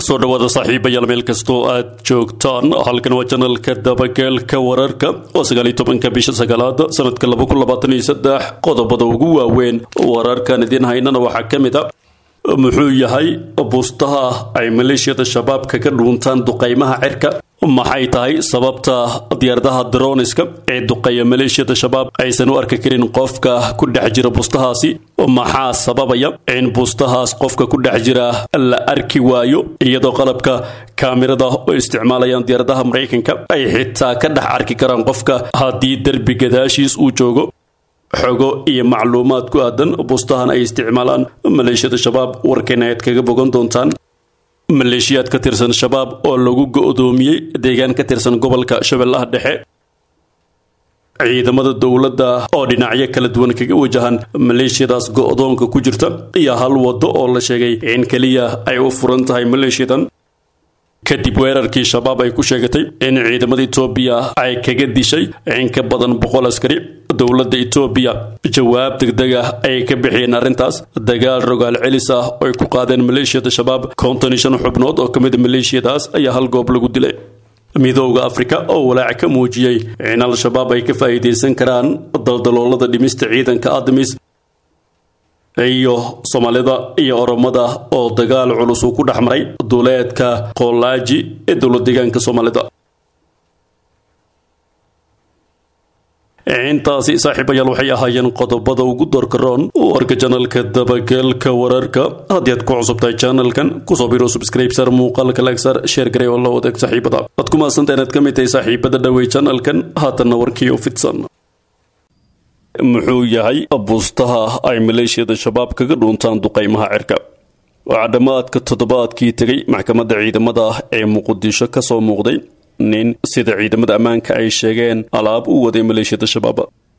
soo dhawaada saaxiibayaal meel kastoo aad joogtaan halkan waa janalka dabageelka wararka oo sagaaliyo tobanka bisha sagaalaad sanadka laba kun labaatan iyo saddex qodobada ugu waaweyn wararkan idiin haynana waxaa ka mid a muxuu yahay bustaha ay maleeshiyada shabaab kaga dhuuntaan duqaymaha cirka maxay tahay sababta diyaaradaha droniska ee duqeeya maleeshiyada shabaab aysan u arki karin qofka ku dhex jira bustahaasi maxaa sababaya in bustahaas qofka ku dhex jira la arki waayo iyadoo qalabka kaamirada oo isticmaalayaan diyaaradaha maraykanka ay xitaa ka dhex arki karaan qofka haddii derbi gadaashiis uu joogo xogo iyo macluumaad ku aadan bustahan ay isticmaalaan maleeshiyada shabaab warkeena ayaad kaga bogan doontaan maleeshiyaad ka tirsan shabaab oo lagu go-doomiyey deegaan ka tirsan gobolka shabeellaha dhexe ciidamada dowladda oo dhinacyo kala duwan kaga wajahan maleeshiyadaas go-doonka ku jirta iyo hal waddo oo la sheegay in keliya ay u furan tahay maleeshiyadan kadib weerarkii shabaab ay ku sheegatay in ciidamada etoobiya ay kaga dishay in ka badan boqol askari dowladda etoobiya jawaab degdeg ah ayay ka bixiyeen arrintaas dagaal rogaal celis ah oo ay ku qaadeen maleeshiyada shabaab konton iyo shan xubnood oo ka mid a maleeshiyadaas ayaa hal goob lagu dilay midooda afrika oo walaac ka muujiyey in al-shabaab ay ka faa'iidaysan karaan daldaloolada dhimista ciidanka admis iyo soomaalida iyo oromada oo dagaal culus uu ku dhex maray duleedka qoolaaji ee dowlad deegaanka soomaalida intaasi saaxiibayaal waxay ahaayeen qodobada ugu doorkaroon warka janalka dabageelka wararka haddii aad ku cusubtahay janalkan kusoo biro subscribesar muuqaalka lagsar sheer garey oo la wadaag saaxiibada waad ku mahadsanta inaad ka mid tahay saaxiibada dhawey janalkan haatanna warkii oo fidsan muxuu yahay bustaha ay maleeshiyada shabaab kaga dhuuntaan duqaymaha cirka waxaa dhammaadka toddobaadkii tegay maxkamadda ciidamada ee muqdisho ka soo muuqday nin sida ciidamada ammaanka ay sheegeen alaab u waday maleeshiyada shabaab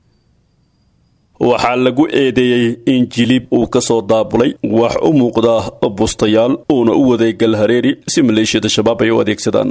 waxaa lagu eedeeyey in jilib uu ka soo daabulay wax u muuqda bustayaal uuna u waday galhareeri si maleeshiyada shabaab ay u adeegsadaan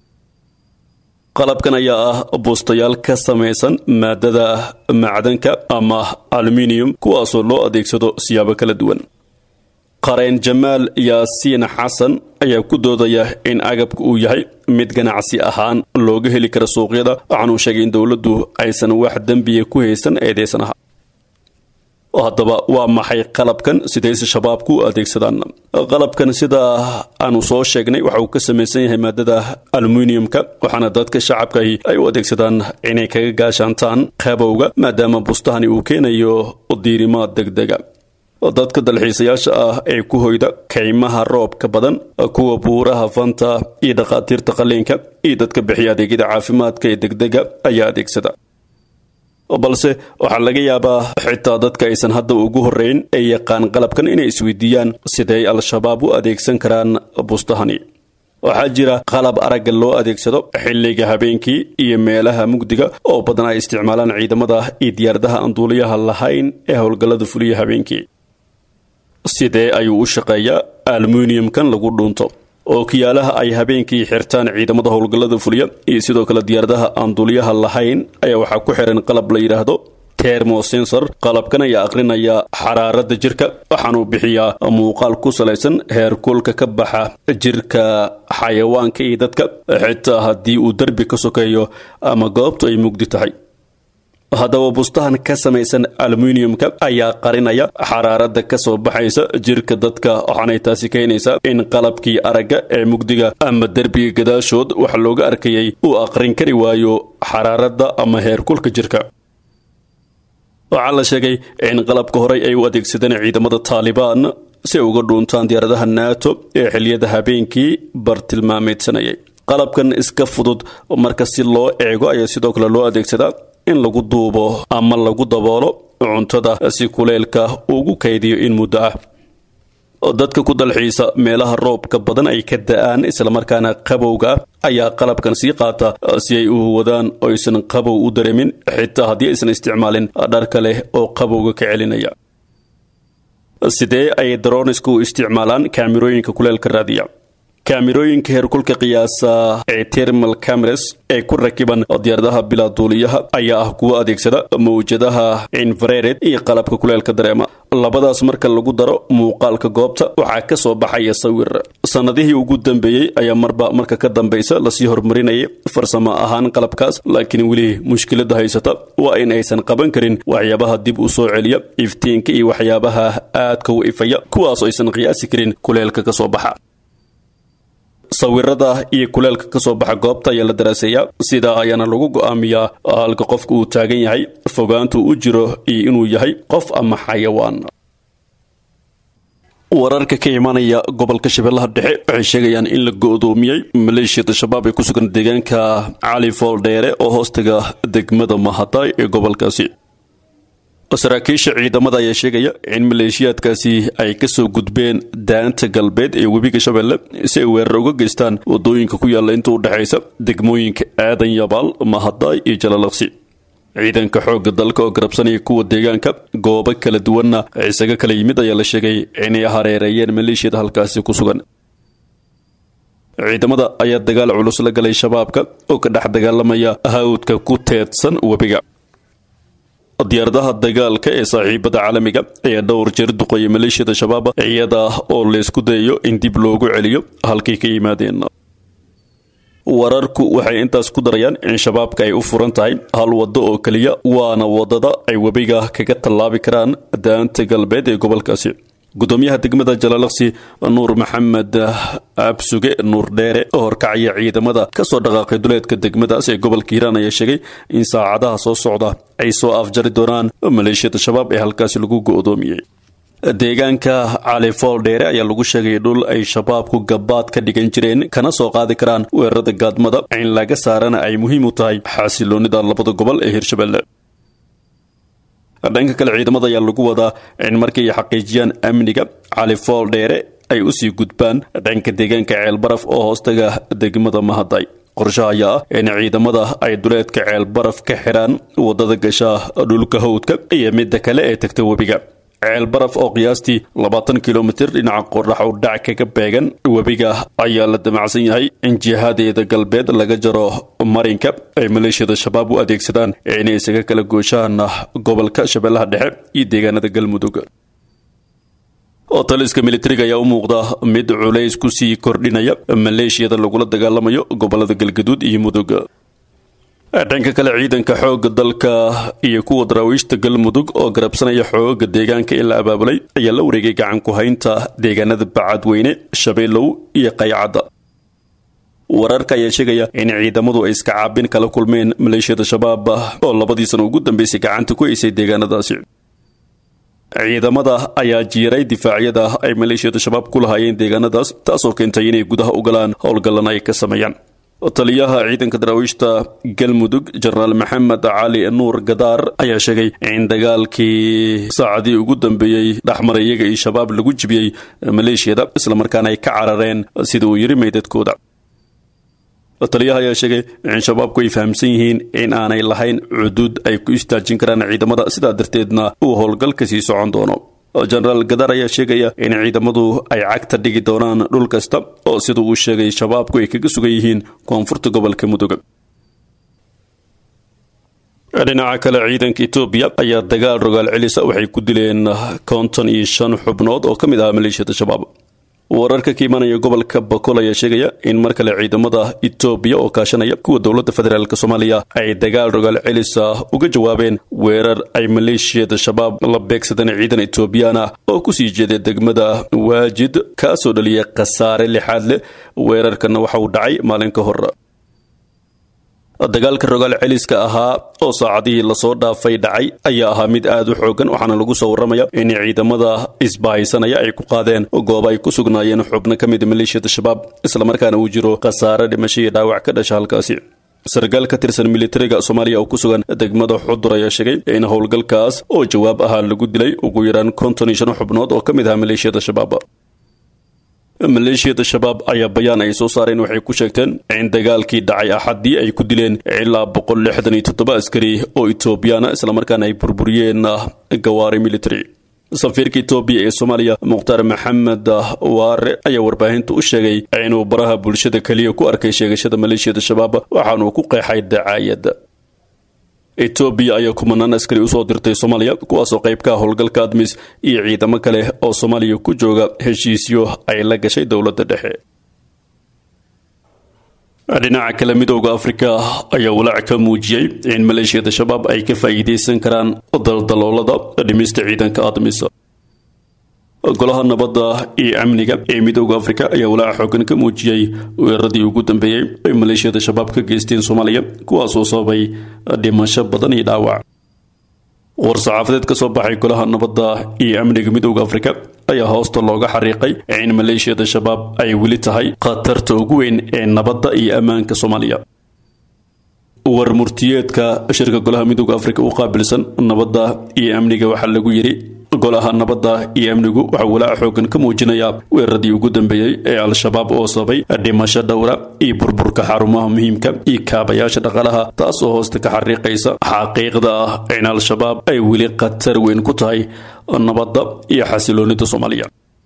qalabkan ayaa ah bustayaal ka samaysan maadada macdanka ama aluminium kuwaasoo loo adeegsado siyaabo kala duwan qareen jamaal yaasiin xasan ayaa ku doodaya in agabka uu yahay mid ganacsi ahaan looga heli kara suuqyada waxaanuu sheegay in dowladdu aysan wax dembiya ku haysan eedeysanaha haddaba waa maxay qalabkan sidayse shabaabku u adeegsadaan qalabkan sida aanu soo sheegnay waxa uu ka samaysan yahay maadada aluminiumka waxaana dadka shacabkahi ay u adeegsadaan inay kaga gaashaantaan qabowga maadaama bustahani uu keenayo diirimaad degdega dadka dalxiisayaasha ah ee ku hoyda kaymaha roobka badan kuwa buuraha fanta iyo dhakhaatiirta qaliinka iyo dadka bixiya adeegyada caafimaadka ee degdega ayaa adeegsada balse waxaa laga yaabaa xitaa dadka aysan hadda ugu horreyn ee yaqaan qalabkan inay isweydiiyaan siday al-shabaab u adeegsan karaan bustahani waxaa jira qalab aragga loo adeegsado xilliga habeenkii iyo meelaha mugdiga oo badan ay isticmaalaan ciidamada iyo diyaaradaha aan duuliyaha lahayn ee howlgallada fuliya habeenkii sidee ayuu u shaqeeyaa aluminiumkan lagu dhuunto oo kiyaalaha ay habeenkii xirtaan ciidamada howlgallada fuliya iyo sidoo kale diyaaradaha aan duuliyaha lahayn ayaa waxaa ku xiran qalab la yidhaahdo termosensor qalabkan ayaa aqrinaya xaraarada jirka waxaanuu bixiyaa muuqaal ku salaysan heerkulka ka baxa jirka xayawaanka iyo dadka xitaa haddii uu derbi ka sokeeyo ama goobtu ay mugdi tahay haddaba bustahan ka samaysan aluminiumka ayaa qarinaya xaraarada ka soo baxaysa jirka dadka waxaanay taasi keenaysaa in qalabkii aragga ee mugdiga ama derbiga gadaashood wax looga arkayay uu aqrin kari waayo xaraarada ama heerkulka jirka waxaa la sheegay in qalabka horey ay u adeegsadeen ciidamada taalibaan si ay uga dhuuntaan diyaaradaha nato ee xiliyada habeenkii bartilmaameedsanayay qalabkan iska fudud marka si loo eego ayaa sidoo kale loo adeegsadaa in lagu duubo ama lagu daboolo cuntada si kuleylka ugu kaydiyo in muddo ah dadka ku dalxiisa meelaha roobka badan ay ka da-aan islamarkaana qabowga ah ayaa qalabkan sii qaata si ay u wadaan oo aysan qabow u dareemin xitaa haddii aysan isticmaalin dharka leh oo qabowga ka celinaya sidee ay daronisku u isticmaalaan kaamirooyinka kuleelka raadiya kaamirooyinka heerkulka qiyaasa ee termal cameras ee ku rakiban diyaaradaha bilaa duuliyaha ayaa ah kuwo adeegsada mawjadaha infrared iyo qalabka kuleelka dareema labadaas marka lagu daro muuqaalka goobta waxaa ka soo baxaya sawir sannadihii ugu dambeeyey ayaa marba marka ka dambaysa lasii horumarinayay farsamo ahaan qalabkaas laakiin weli mushkilada haysata waa in aysan qaban karin waxyaabaha dib u soo celiya iftiinka iyo waxyaabaha aadka u ifaya kuwaasoo aysan qiyaasi karin kuleelka ka soo baxa sawirada iyo kuleelka ka soo baxa goobta ayaa la daraaseeyaa sidaa ayaana lagu go'aamiyaa halka qofka uu taagan yahay fogaantu u jiro iyo inuu yahay qof ama xayawaan wararka ka imanaya gobolka shabeellaha dhexe waxay sheegayaan in la go'doomiyey maleeshiyada shabaab ee ku sugan deegaanka cali fooldheere oo hoostaga degmada mahadaay ee gobolkaasi saraakiisha ciidamada ayaa sheegaya in maleeshiyaadkaasi ay kasoo gudbeen daanta galbeed ee webiga shabeelle si ay weerar uga geystaan wadooyinka ku yaalla inta u dhexaysa degmooyinka aadan yabaal mahadaay iyo jalalaqsi ciidanka xoogga dalka oo garabsanaya kuwa deegaanka goobo kala duwanna isaga kala yimid ayaa la sheegay inay hareereeyeen maleeshiyada halkaasi ku sugan ciidamada ayaa dagaal culus la galay shabaabka oo ka dhex dagaalamaya hawdka ku teedsan webiga diyaaradaha dagaalka ee saaxiibada caalamiga ayaa dhowr jeer duqeeya maleeshiyada shabaab iyada oo laysku dayayo in dib loogu celiyo halkay ka yimaadeen wararku waxay intaas ku darayaan in shabaabka ay u furan tahay hal waddo oo keliya waana waddada ay webiga kaga tallaabi karaan daanta galbeed ee gobolkaasi gudoomiyaha degmada jalaalaqsi nuur maxamed absuge nuur dheere oo horkacaya ciidamada kasoo dhaqaaqay duleedka degmadaas ee gobolka hiiraan ayaa sheegay in saacadaha soo socda ay soo afjari doonaan maleeshiyada shabaab ee halkaasi lagu go'doomiyey deegaanka cali fooldheere ayaa lagu sheegay dhul ay shabaabku gabaad ka dhigan jireen kana soo qaadi karaan weerarada gaadmada in laga saarana ay muhiim u tahay xasiloonida labada gobol ee hirshabelle dhanka kale ciidamada ayaa lagu wadaa in markii ay xaqiijiyaan amniga cali fooldheere ay usii gudbaan dhanka deegaanka ceelbaraf oo hoostaga degmada mahaday qorshaha ayaa ah in ciidamada ay duleedka ceelbaraf ka xidhaan wadada gasha dhulka hawdka iyo midda kale ee tagta webiga ceelbaraf oo qiyaastii labaatan kilomitir dhinaca qorax u dhac kaga beegan webiga ayaa la damacsan yahay in jihadeeda galbeed laga jaro marinka ay maleeshiyada shabaab u adeegsadaan inay isaga kala gooshaan gobolka shabeellaha dhexe iyo deegaanada galmudug oo taliska militariga ayaa u muuqda mid culays ku sii kordhinaya maleeshiyada lagula dagaalamayo gobolada galgaduud iyo mudug dhanka kale ciidanka xoogga dalka iyo kuwa daraawiishta galmudug oo garabsanaya xooga deegaanka in la abaabulay ayaa la wareegay gacan ku haynta deegaanada bacadweyne shabeelow iyo qaycadda wararka ayaa sheegaya in ciidamadu ay iska caabin kala kulmeen maleeshiyada shabaab oo labadii sano ugu dambeysay gacanta ku haysay deegaanadaasi ciidamada ayaa jiiray difaacyada ay maleeshiyada shabaab ku lahaayeen deegaanadaas taasoo keentay inay gudaha u galaan howlgallan ay ka sameeyaan taliyaha ciidanka daraawiishta galmudug jenaraal maxamed cali nuur gadaar ayaa sheegay in dagaalkii saacadii ugu dambeeyey dhexmaray iyaga iyo shabaab lagu jibiyey maleeshiyada islamarkaana ay ka carareen sida uu yiri meydadkooda taliyaha ayaa sheegay in shabaabku ay fahamsan yihiin in aanay lahayn cuduud ay ku istaajin karaan ciidamada sidaa darteedna uu howlgalka sii socon doono jenaraal gadaar ayaa sheegaya in ciidamadu ay cagta dhigi doonaan dhul kasta oo sida uu sheegay shabaabku ay kaga sugan yihiin koonfurta gobolka mudug dhinaca kale ciidanka etoobiya ayaa dagaal rogaal celisa waxay ku dileen konton iyo shan xubnood oo ka mid ahaa maleeshiyada shabaab wararka ka imanaya gobolka bakol ayaa sheegaya in mar kale ciidamada etoobiya oo kaashanaya kuwa dowladda federaalk soomaaliya ay dagaal rogaal celisa uga jawaabeen weerar ay maleeshiyada shabaab la beegsadeen ciidan etoobiyaan ah oo kusii jeeday degmada waajid kaasoo dhaliyay khasaare lixaad leh weerarkana waxa uu dhacay maalin ka hor dagaalka rogaal celiska ahaa oo saacadihii lasoo dhaafay dhacay ayaa ahaa mid aad u xoogan waxaana lagu soo warramaya in ciidamada isbahaysanaya ay ku qaadeen gooba ay ku sugnaayeen xubno ka mid maleeshiyada shabaab islamarkaana uu jiro khasaare dhimasho iyo dhaawac ka dhasha halkaasi sarkaal ka tirsan militariga soomaaliya oo ku sugan degmada xudur ayaa sheegay in howlgalkaas oo jawaab ahaa lagu dilay ugu yaraan konton iyo shan xubnood oo ka mid ahaa maleeshiyada shabaab maleeshiyada shabaab ayaa bayaan ay soo saareen waxay ku sheegteen in dagaalkii dhacay axaddii ay ku dileen ilaa boqol lixdan iyo toddoba askari oo etoobiyaana islamarkaana ay burburiyeen gawaari military safiirka etoobiya ee soomaaliya mukhtaar maxamed waare ayaa warbaahinta u sheegay inuu baraha bulshada keliya ku arkay sheegashada maleeshiyada shabaab waxaanuu ku qeexay dacaayadda etoobiya ayaa kumanaan askari usoo dirtay soomaaliya kuwaasoo qayb ka ah howlgalka admis iyo ciidamo kale oo soomaaliya ku jooga heshiisyo ay la gashay dowladda dhexe dhinaca kale midooda afrika ayaa walaac ka muujiyey in maleeshiyada shabaab ay ka faa'iidaysan karaan daldaloolada dhimista ciidanka admis golaha nabadda iyo amniga ee midooda afrika ayaa walaaca xoogan ka muujiyey weeraradii ugu dambeeyey ay maleeshiyada shabaab ka geysteen soomaaliya kuwaasoo sababay dhimasho badan iyo dhaawac war-saxaafadeed ka soo baxay golaha nabadda iyo amniga midooda afrika ayaa hoosta looga xariiqay in maleeshiyada shabaab ay weli tahay khatarta ugu weyn ee nabadda iyo ammaanka soomaaliya war murtiyeedka shirka golaha midooda afrika u qaabilsan nabadda iyo amniga waxaa lagu yidhi golaha nabadda iyo amnigu waxaa walaaca xoogan ka muujinayaa weeraradii ugu dambeeyey ee al-shabaab oo sababay dhimasho dhowra iyo burburka xarumaha muhiimka iyo kaabayaasha dhaqaalaha taas oo hoosta ka xariiqaysa xaqiiqda ah in al-shabaab ay weli khatar weyn ku tahay nabadda iyo xasiloonida soomaaliya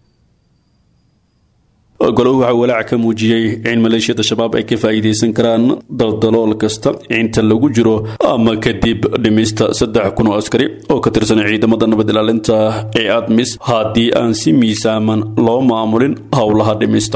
golahu waxaa walaac ka muujiyey in maleeshiyada shabaab ay ka faa'iidaysan karaan daldalool kasta inta lagu jiro ama kadib dhimista saddex kun oo askari oo ka tirsan ciidamada nabad ilaalinta ee admis haddii aan si miisaaman loo maamulin howlaha dhimista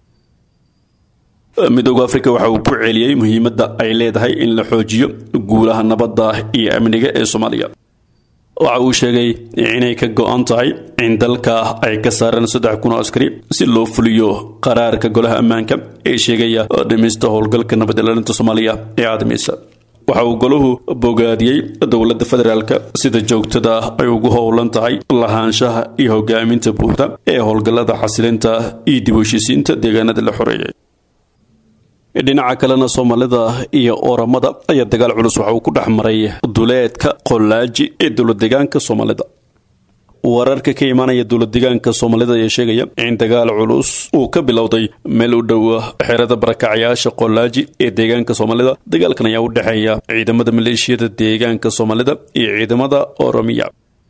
midooda afrika waxa uu ku celiyey muhiimadda ay leedahay in la xoojiyo guulaha nabadda iyo amniga ee soomaaliya waxa uu sheegay inay ka go-an tahay in dalka ay ka saareen saddex kun oo askari si loo fuliyo qaraarka golaha ammaanka ee sheegaya dhimista howlgalka nabad ilaalinta soomaaliya ee admis waxa uu golahu bogaadiyey dowladda federaalka sida joogtada ay ugu howlan tahay lahaanshaha iyo hogaaminta buuxda ee howlgallada xasilinta iyo dib u heshiisiinta deegaanada la xoreeyay dhinaca kalena soomaalida iyo oramada ayaa dagaal culus waxa uu ku dhex maray duleedka qolaaji ee dowlad deegaanka soomaalida wararka ka imaanaya dowlad deegaanka soomaalida ayaa sheegaya in dagaal culus uu ka bilowday meel u dhow xerada barakacyaasha qolaaji ee deegaanka soomaalida dagaalkan ayaa u dhexeeya ciidamada maleeshiyada deegaanka soomaalida iyo ciidamada oromiya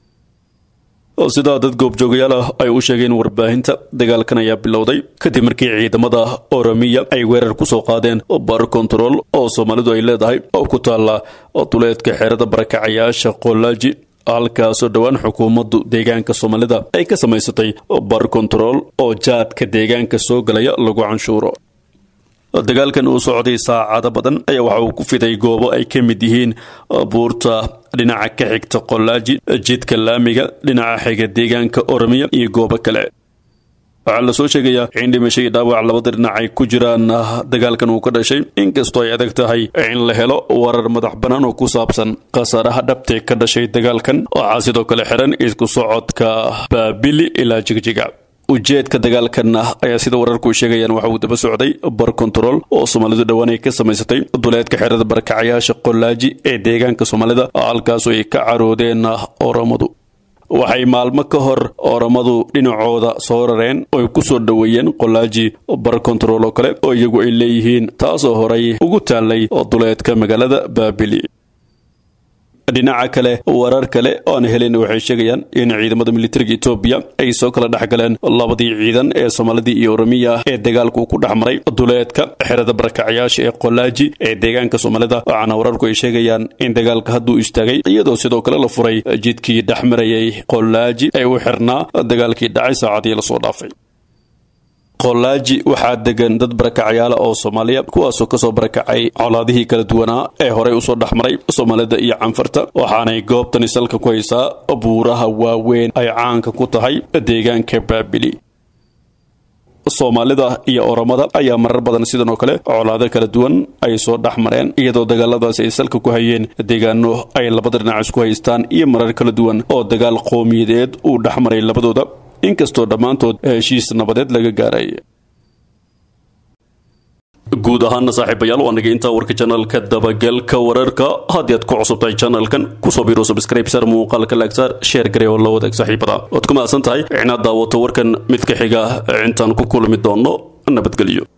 sidaa dad goobjoogayaal ah ay u sheegeen warbaahinta dagaalkan ayaa bilowday kadib markii ciidamada oromiya ay weerar ku soo qaadeen bar kontarool oo soomaalidu ay leedahay oo ku taalla duleedka xeerada barakacayaasha qolaaji halkaasoo dhowaan xukuumaddu deegaanka soomaalida ay ka samaysatay bar kontarool oo jaadka deegaanka soo galaya lagu canshuuro dagaalkan uu socday saacado badan ayaa waxa uu ku fiday goobo ay ka mid yihiin buurta dhinaca ka xigta qolaaji jidka laamiga dhinaca xiga deegaanka oromiya iyo goobo kale waxaa lasoo sheegayaa in dhimasho iyo dhaawac labada dhinac ay ku jiraan dagaalkan uu ka dhashay inkastoo ay adag tahay in la helo warar madax bannaan oo ku saabsan khasaaraha dhabtee ka dhashay dagaalkan waxaa sidoo kale xiran isku socodka baabili ilaa jigjiga ujeedka dagaalkan ayaa sida wararku sheegayaan waxa uu daba socday bar kontarool oo soomaalidu dhowaan ay ka samaysatay duleedka xerada barakacayaasha qolaaji ee deegaanka soomaalida halkaasoo ay ka caroodeen oromadu waxay maalmo ka hor oramadu dhinacooda soo rareen oy ku soo dhoweeyeen qolaaji bar kontarool oo kale oo iyagu ay leeyihiin taasoo horay ugu taallay duleedka magaalada baabili dhinaca kale warar kale oo aan helin waxay sheegayaan in ciidamada militariga etoobiya ay soo kala dhex galeen labadii ciidan ee soomaalidii iyo oromiya ee dagaalku ku dhex maray duleedka xerada barakacyaasha ee qolaaji ee deegaanka soomaalida waxaana wararku ay sheegayaan in dagaalka hadduu istaagay iyadoo sidoo kale la furay jidkii dhex marayay qolaaji ee u xirnaa dagaalkii dhacay saacadii lasoo dhaafay qolaaji waxaa degan dad barakacyaala oo soomaaliya kuwaasoo kasoo barakacay colaadihii kala duwanaa ee horey usoo dhexmaray soomaalida iyo canfarta waxaanay goobtani salka ku haysaa buuraha waaweyn ay caanka ku tahay deegaanka baabili soomaalida iyo oromada ayaa marar badan sidan oo kale colaado kala duwan ay soo dhex mareen iyadoo dagaaladaasi ay salka ku hayeen deegaano ay labada dhinac isku haystaan iyo marar kala duwan oo dagaal qowmiyadeed uu dhex maray labadooda inkastoo dhammaantood heshiis nabadeed laga gaaray guud ahaana saaxiibayaal waa naga intaa warka janalka dabagalka wararka haddii aad ku cusubtahay janalkan kusoo biro subscribe sar muuqaalka laagsaar sheer garee oo la wadaag saaxiibada waad ku mahadsan tahay inaad daawato warkan mid ka xiga intaan ku kulmi doono nabadgelyo